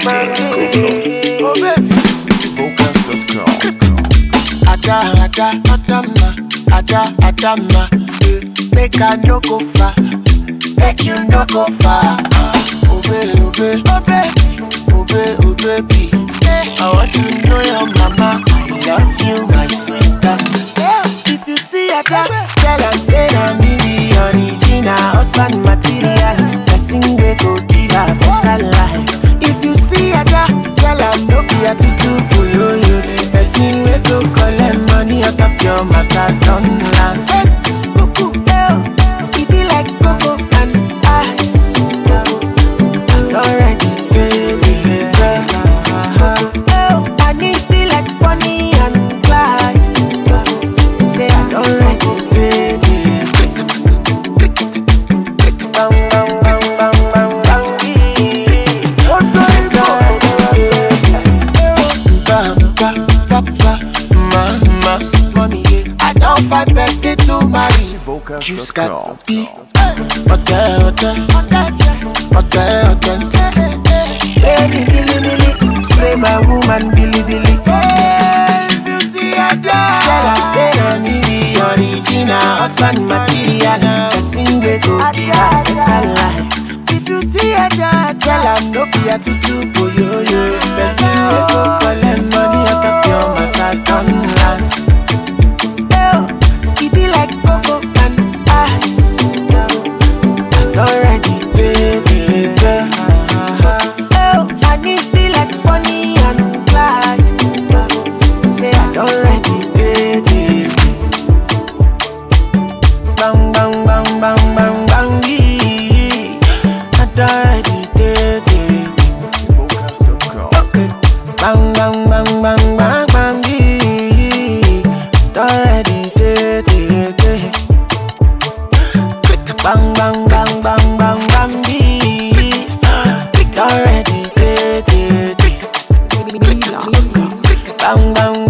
Oh baby, ada ada adama, ada adama. eh, Make I no go far, make you no go far. ah. Oh baby, oh baby, oh baby, oh baby, oh baby. eh, I want to know your mama. I love you, my sweetheart. Yeah, If you see ada, tell her say na me be original husband material. Person wey go give her better life. If you see ada, tell her no be a tutu boyoyo. The person wey go collect money on top your matter don land. Cuckoo, eh, oh, e be like cocoa and ice. Already, baby, baby. Oh, I need be like Bonnie and Clyde. Say I don't like it, baby. Bang, bang, bang, bang, bang, bang, I don't find person to marry. Just got be okay, okay, okay, okay. Spray me, billy, billy. Spray my woman, billy, billy. If you see a dog, tell her say na me be original husband material. Person wey go give her better life. If you see a dog, tell her no be a tutu boyoyo. Person wey go collect money on top your matter don land. Oh, it be like cocoa and ice. Already, baby, baby. Oh, I need be like Bonnie and Clyde. Say I don't ready, baby. Bang, bang, bang, bang, bang, bang, yeah. I don't ready, baby. Okay. Bang, bang, bang, bang, bang, bang, yeah. Don't ready, baby. Bang, bang, bang, bang, bang, bang, yeah. Don't ready, baby. Bang, bang,